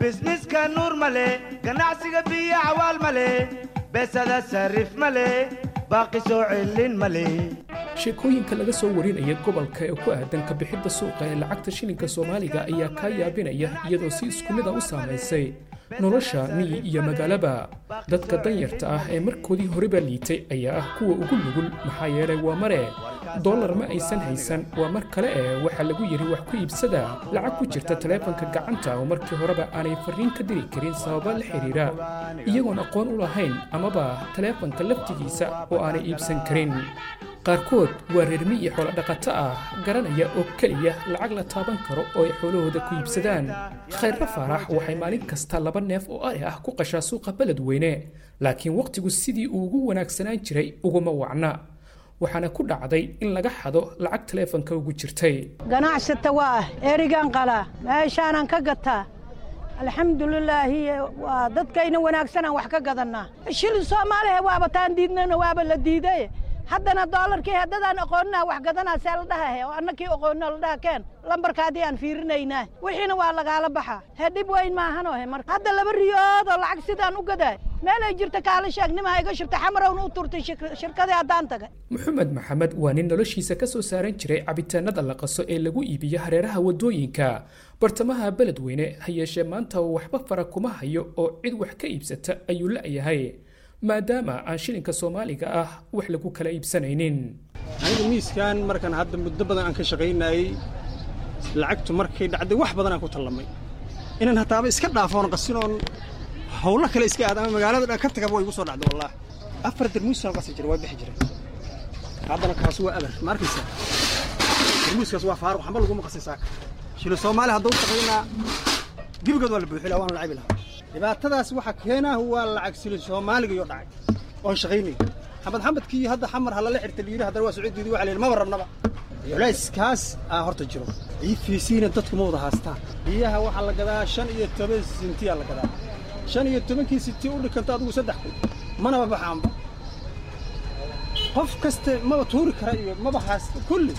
bisniska nuur male ganacsiga biyo cawaal male beesada sarif male baaqi soo celin male sheekooyinka laga soo warinaya gobolka ee ku aadan ka bixidda suuqa ee lacagta shilinka soomaaliga ayaa kaa yaabinaya iyadoo si isku mid a u saamaysay nolosha miyi iyo magaalaba dadka danyarta ah ee markoodii horeba liitay ayaa ah kuwa ugu nugul maxaa yeelay waa mare dollar ma aysan haysan waa mar kale ee waxaa lagu yidhi wax ku iibsada lacag ku jirta taleefanka gacanta oo markii horeba aanay farriin ka diri karin sababa la xidhiidha iyagoon aqoon u lahayn amaba taleefanka laftigiisa oo aanay iibsan karin qaarkood waa reer miyi xoolo dhaqato ah garanaya oo keliya lacag la taaban karo oo ay xoolahooda ku iibsadaan khayrra faarax waxay maalin kasta laba neef oo ari ah ku qashaa suuqa beledweyne laakiin wakhtigu sidii uu ugu wanaagsanaan jiray uguma wacna waxaana ku dhacday in laga xado lacag taleefanka ugu jirtay ganacsata waa ah erigan qalaa meeshaanan ka gataa alxamdulilaahi waa dadkayna wanaagsanaan wax ka gadannaa shilin soomaalihe waaba taan diidnana waaba la diiday haddana doolarkii haddadaan aqooninaha wax gadanaa see la dhahahe oo annakii aqoonina la dhaha keen lambarkaadii aan fiirinaynaa wixiina waa lagaala baxaa hee dhib weyn maahanohe marka hadda laba riyood oo lacag sidaan u gadaa meelay jirta kaala sheegnimaa iga shubta xamarowna u turtay shirkadii haddaan tagay maxamed maxamed waa nin noloshiisa ka soo saaran jiray cabitaanada la qaso ee lagu iibiyo hareeraha waddooyinka bartamaha beledweyne ha yeeshee maanta uu waxba fara kuma hayo oo cid wax ka iibsata ayuu la'yahay maadaama aan shilinka soomaaliga ah wax lagu kala iibsanaynin aniga miiskan markaan hadda muddo badan aan ka shaqaynayey lacagtu markay dhacday wax badan aan ku tallamay inaan hataaba iska dhaafoon qasinoon hawlo kale iska aad ama magaalada dhan ka tagaba way igu soo dhacday wallaah afar darmuusaan qasi jiray waa bixi jiray haddana kaasi waa abar ma arkaysaa darmuuskaas waa faaruq waxba laguma qasin saaka shilo soomaali hadduu shaqaynaa gebigood waa la buuxi lahaa waan la cabi lahaa dhibaatadaas waxaa keenaa waa lacag silin soomaaliga iyo dhacay oon shaqaynay xamad xamadkii hadda xamar halala xirta layidhi haddana waa sacuudiidi waxa layidhi maba rabnaba culayskaas aa horta jiro ciifiisiina dadku ma wada haastaan biyaha waxaa la gadaa shan iyo toban sintiyaa la gadaa shan iyo tobankii sinti u dhikanta adigu saddex kun manaba baxaanba qof kaste maba tuuri kara iyo maba haasta kulli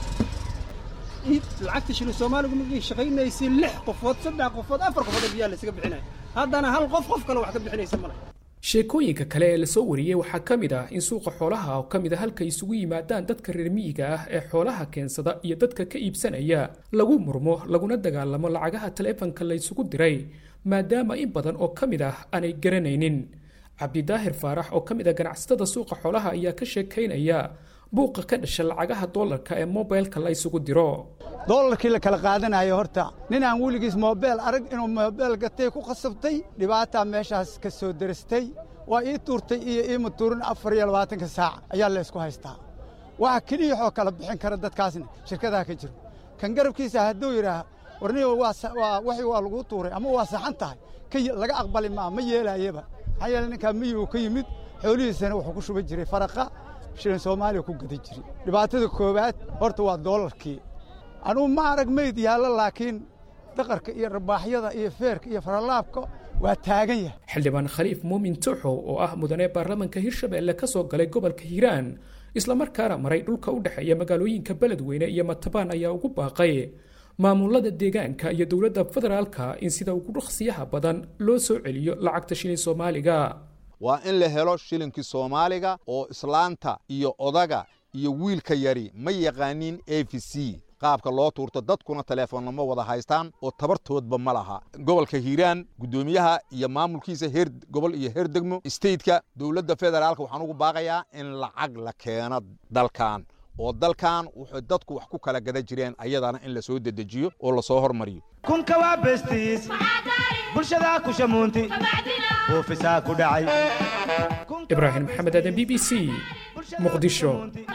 lacagta shilin soomaaligu markay shaqaynaysay lix qofood saddex qofood afar qofood oo biyaha laysaga bixinaya haddana hal qof qof kale wax ka bixinaysa male sheekooyinka kale ee lasoo wariyey waxaa ka mid ah in suuqa xoolaha oo ka mid a halka isugu yimaadaan dadka reer miyiga ah ee xoolaha keensada iyo dadka ka iibsanaya lagu murmo laguna dagaalamo lacagaha taleefanka laysugu diray maadaama in badan oo ka mid ah aanay garanaynin cabdidaahir faarax oo ka mid a ganacsatada suuqa xoolaha ayaa ka sheekaynaya buuqa ka dhasha lacagaha doolarka ee mobilka la ysugu diro doolarkii la kala qaadanayo horta nin aan weligiis moobeel arag inuu moobeel gatay ku khasabtay dhibaataa meeshaas ka soo deristay waa ii tuurtay iyo iima tuurin afar iyo labaatanka saac ayaa laysku haystaa waxa keliyahoo kala bixin kara dadkaasna shirkadaha ka jiro kan garabkiisa hadduu yidhaah warniba waxi waa laguu tuuray ama waa saxan tahay laga aqbali maa ma yeelaayaba maxaa yeele ninkaa miyuu ka yimid xoolihiisana wuxuu ku shuban jiray faraqa shilin soomaaliya ku gada jiri dhibaatada koowaad horta waa doolarkii anugu ma arag meyd yaallo laakiin daqarka iyo rabaaxyada iyo feerka iyo faralaabka waa taagan yahay xildhibaan khaliif muumin tuxow oo ah mudane baarlamanka hirshabelle ka soo galay gobolka hiiraan islamarkaana maray dhulka u dhexeeya magaalooyinka beledweyne iyo matabaan ayaa ugu baaqay maamulada deegaanka iyo dowladda federaalka in sida ugu dhaqsiyaha badan loo soo celiyo lacagta shilin soomaaliga waa in la helo shilinkii soomaaliga oo islaanta iyo odaga iyo wiilka yari ma yaqaanin a v c qaabka loo tuurto dadkuna taleefonna ma wada haystaan oo tabartoodba ma laha gobolka hiiraan guddoomiyaha iyo maamulkiisa heer gobol iyo heer degmo stateka dowladda federaalka waxaan ugu baaqayaa in lacag la keeno dalkan oo dalkan wuxuu dadku wax ku kala gada jireen ayadana in la soo dedejiyo oo lasoo hormariyo kunka waa bestiis bulshadaa ku shamuunti buufisaa ku dhacay ibraahim maxamed aadan b b c muqdisho